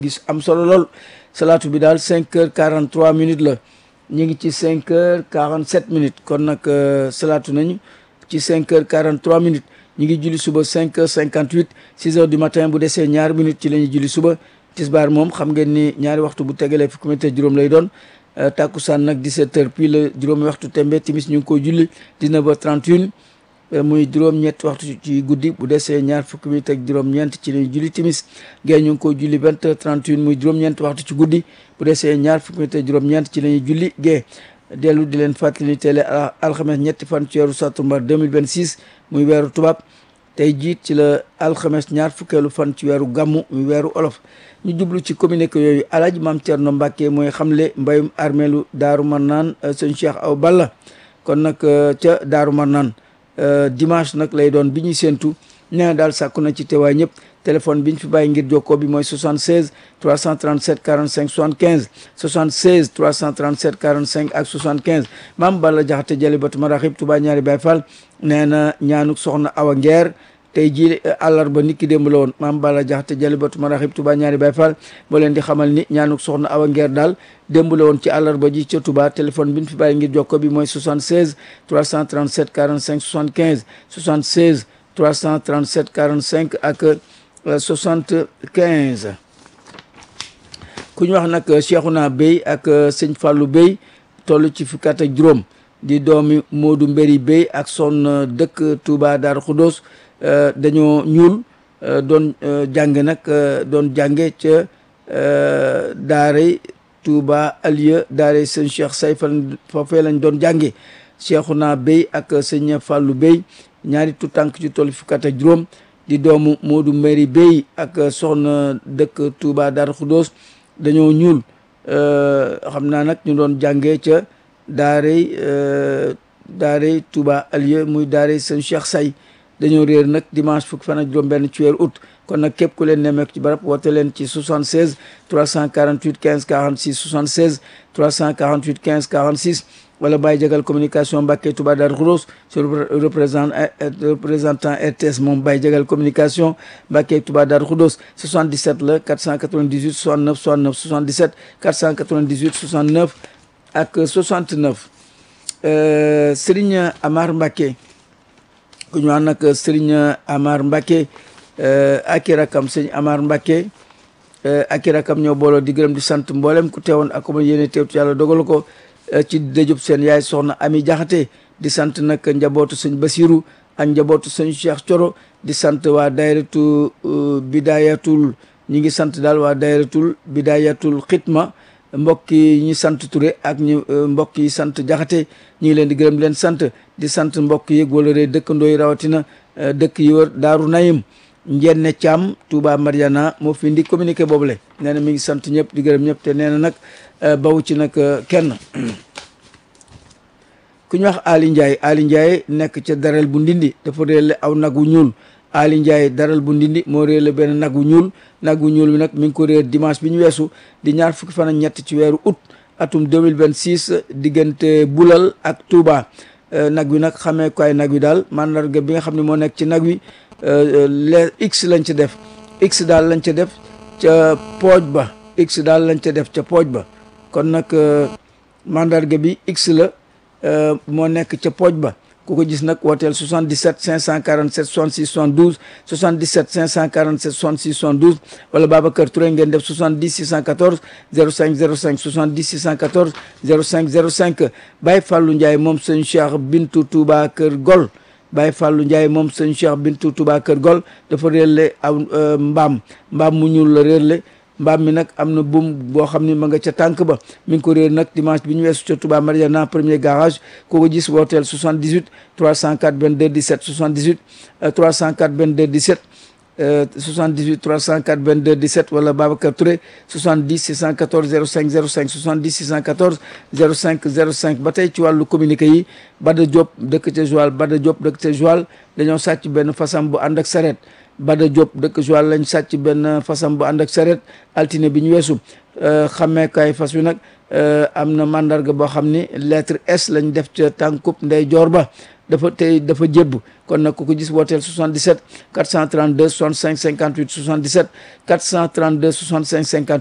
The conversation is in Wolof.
gis am solo lool salaatu bi daal cinq heures quarante trois minutes la ñu ngi ci cinq heures quarante sept minutes kon nag salaatu nañu ci cinq heures quarante trois minutes ñu ngi julli suba cinq heures cinquante huit six heures du matin bu desee ñaari minutes ci la ñuy julli suba tisbaar moom xam ngeen ni ñaari waxtu bu tegalee fukki minute juróom lay doon takkusaan nag 17 heures puis la juróomi waxtu tembe timis ñu ngi koy julli 19 heures 31 muy juróom-ñett waxtu ci guddi bu desee ñaar fukki minute ak juróom-ñeent ci lañu julli timis gée ñu ngi koy julli 20 heures 31 muy juróom-ñeent waxtu ci guddi bu desee ñaar fukki minute ak juróom-ñeent ci la ñuy julli gée dellu di leen fàttali ni télé alxames ñetti fan ci weeru sattumbar 2026 muy weeru tubaab tey jiit ci la alxames ñaar fukkeelu fan ci weeru gàmmu muy weeru olof ñu jublu ci communiqué yooyu alaaji maam Thierno Mbacke mooy xamle mbayum armeelu daaru marnaan sëñ Cheikh Aw Balla kon nag ca daaru marnaan dimanche nag lay doon bi ñuy séentu nee na daal sàkku na ci teewaay ñëpp téléphone bi ñu fi bàyyi ngir jokkoo bi mooy 76 337 45 75 76 337 45 ak 75 maam Balla Jaxate jëli batu maraxib Touba ñaari Baay Fall nee na ñaanuk soxna Awa Ngeer tey jii àllarba nit ki démb la woon maam Balla Jaxate jëli batu maraxib Touba ñaari Baay Fall moo leen di xamal ni ñaanuk soxna Awa Ngeer daal démb la woon ci àllarba ji ca Touba téléphone bi ñu fi bàyyi ngir jokkoo bi mooy 76 337 45 75 76 337 45 ak 75 ku ñu wax nag Cheikhouna Bey ak sëñ Fallou Bey toll ci fukki at ak juróom di doomi Modou Mbéri Bey ak son dëkk Touba Darou Khoudoss dañoo ñuul doon jànge nag doon jànge ca daaray Touba Alieu daaray sëñ Cheikh Say fan foofee lañ doon jànge Cheikhouna Bey ak sëñ Fallou Bey ñaari tu tànk ci toll fukki at ak juróom di doomu Modou Mbéri Bey ak soxna dëkk Touba Darou Khoudoss dañoo ñuul xam naa nag ñu doon jàngee ca daaray daaray Touba Alieu muy daaray sëñ Cheikh Say dañoo réer nag dimanche fukki fan ak juróom benn ci weeru août kon nag képp ku leen nemmeeku ci barab woote leen ci 76 348 15 46 76 348 15 46 wala Baye Jagal communication Mbacke Touba Darou Khoudoss sur représentant représentant RTS moom Baye Jagal communication Mbacke Touba Darou Khoudoss 77 la 498 69 69 77 498 69 ak 69 Serigne Amar Mbacke ku ñu wax nag Serigne Amar Mbacke ak i rakam sëñ Amar Mbacke ak i rakam ñoo booloo di gërëm di sant mboolem ku teewoon ak ma yéene teewtu yàlla dogal ko ci dëjub seen yaay soxna Ami Jaxate di sant nag njabootu sëñ Basiru ak njabootu sëñ Cheikh Coro di sant waa dayratu bidayatul ñi ngi sant daal waa dayratu bidayatul xitma mbokk yi ñi sant Touré ak ñu mbokk yi sant Jaxate ñi ngi leen di gërëm leen sant di sant mbokk yi wala ree dëkkandoo yi rawatina dëkk yi wër Daaru Nayim njenne Thiam Touba Mariana moo fi indi communiqué boobule nee na mi ngi sant ñëpp di gërëm ñëpp te nee na nag bawu ci nag kenn ku ñu wax Ali Ndiaye Ali Ndiaye nekk ca daral bu ndindi dafa réerle aw nag wu ñuul Ali Ndiaye daral bu ndindi moo réerle benn nag wu ñuul nag wu ñuul bi nag mi ngi ko réer dimanche bi ñu weesu di ñaar fukki fan ak ñett ci weeru août atum 2026 diggante Bulal ak Touba nag wi nag xamee koy nag wi daal mandarga bi nga xam ne moo nekk ci nag wi les x lañ ca def x daal lañ ca def ca pooj ba x daal lañ ca def ca pooj ba kon nag mandarga bi x la moo nekk ca pooj ba ku ko gis nag wooteel 77 547 66 72 77 547 66 72 wala Babacar Touré ngeen def 70 614 05 05 70 614 05 05 Baye Fallou Ndiaye moom sëñ Cheikh Bintu Touba Kër Gol Baye Fallou Ndiaye moom sëñ Cheikh Bintu Touba Kër Gol dafa réerle aw mbaam mbaam mu ñuul la réerle mbaam mi nag am na buum boo xam ne ma nga ca tànk ba mi ngi ko réer nag dimanche bi ñu weesu ca Touba Mariana premier garage koo ko gis wooteel 78 304 22 17 78 304 22 17 78 304 22 17 wala Babacar Touré 70 614 05 05 70 614 05 05 ba tey ci wàllu communiqué yi Bada Diop dëkk ca Joal Bada Diop dëkk ca Joal dañoo sàcc benn fasam bu ànd ak saret Bada Diop dëkk Joal lañ sàcc benn fasam bu ànd ak saret altine bi ñu weesu xàmmeekaay fas wi nag am na mandarga boo xam ni lettre S lañ def ca tànkub ndey joor ba dafa tey dafa jébb kon nag ku ko gis wooteel 77 432 65 58 77 432 65 58